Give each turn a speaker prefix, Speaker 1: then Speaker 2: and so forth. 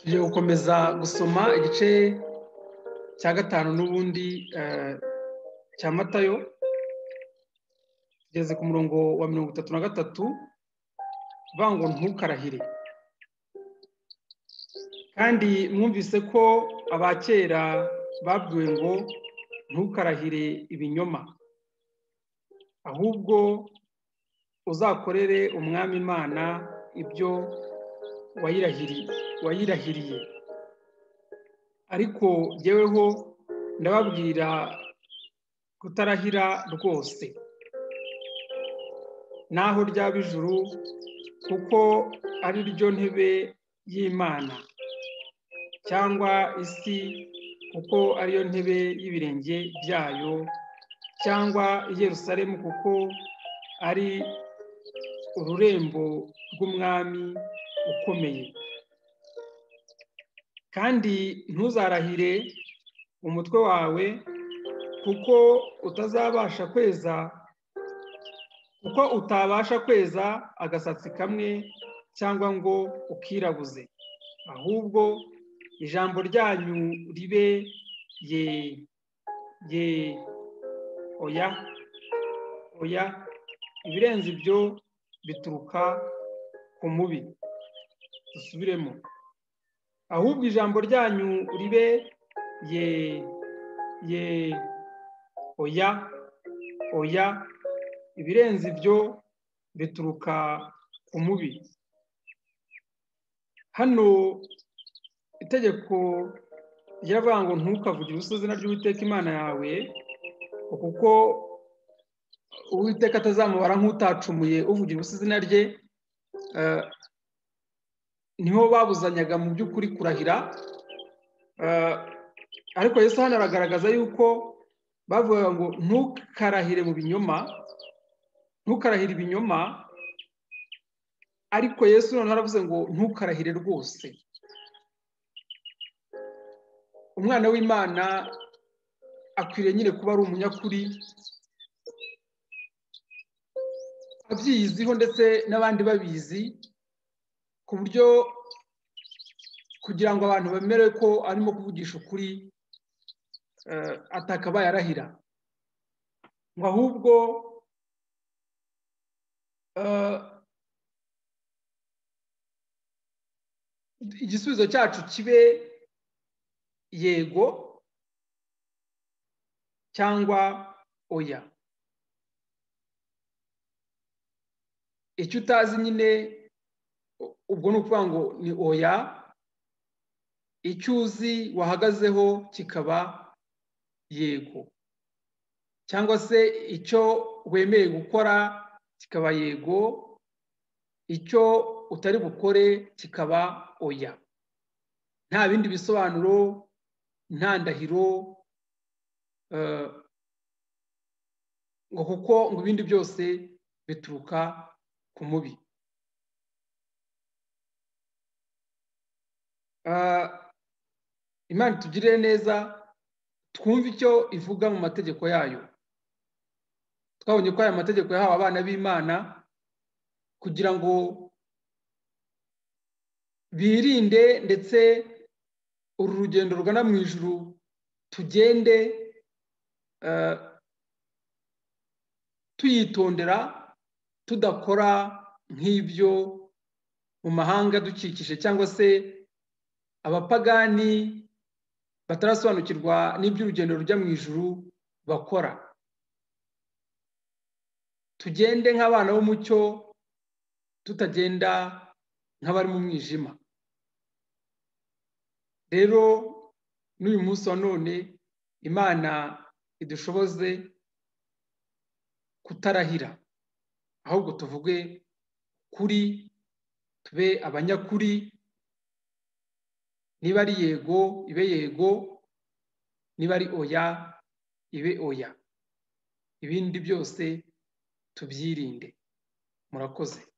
Speaker 1: tugiye gukomeza gusoma igice cya gatanu n'ubundi cya matayo tugeze ku murongo wa mirongo itatu na gatatu ngo ntukarahire kandi mwumvise ko abakera babwiwe ngo ntukarahire ibinyoma ahubwo uzakorere umwami imana ibyo wayirahiriye ariko jyeweho ndababwira kutarahira rwose n'aho ryaba ijuru kuko ari ryo ntebe y'imana cyangwa isi kuko ariyo ntebe y'ibirenge byayo cyangwa Yerusalemu kuko ari ururembo rw'umwami ukomeye kandi ntuzarahire umutwe wawe kuko utazabasha kweza kuko utabasha kweza agasatsi kamwe cyangwa ngo ukirabuze ahubwo ijambo ryanyu ribe ye ye oya oya ibirenze ibyo bituruka ku mubi dusubiremo ahubwo ijambo ryanyu ribe ye ye oya oya ibirenze ibyo bituruka ku mubi hano itegeko ryavuga ngo ntukavugire ubusa izina ry'uwiteka imana yawe kuko uwiteka atazamubara nk'utacumuye uvugira ubusa izina rye niho babuzanyaga mu by'ukuri kurahira ariko yesu hano aragaragaza yuko bavuga ngo ntukarahire mu binyoma ntukarahire ibinyoma ariko yesu noneho aravuze ngo ntukarahire rwose umwana w'imana akwiriye nyine kuba ari umunyakuri abyiyiziho ndetse n'abandi babizi ku buryo kugira ngo abantu bemere ko arimo kuvugisha ukuri atakabaye arahira ngo ahubwo igisubizo cyacu kibe yego cyangwa oya icyo utazi nyine ubwo ni ukuvuga ngo ni oya icyo uzi wahagazeho kikaba yego cyangwa se icyo wemeye gukora kikaba yego icyo utari bukore kikaba oya nta bindi bisobanuro nta ndahiro ngo kuko ngo ibindi byose bituruka ku mubi imana itugirire neza twumve icyo ivuga mu mategeko yayo twabonye ko aya mategeko yahawe abana b'imana kugira ngo birinde ndetse uru rugendo rugana mu ijuru tugende tuyitondera tudakora nk'ibyo mu mahanga dukikije cyangwa se abapagani batarasobanukirwa n'iby'urugendo rujya mu ijuru bakora tugende nk'abana b'umucyo tutagenda nk'abari mu mwijima rero n'uyu munsi wa none imana idushoboze kutarahira ahubwo tuvuge kuri tube abanyakuri niba ari yego ibe yego niba ari oya ibe oya ibindi byose tubyirinde murakoze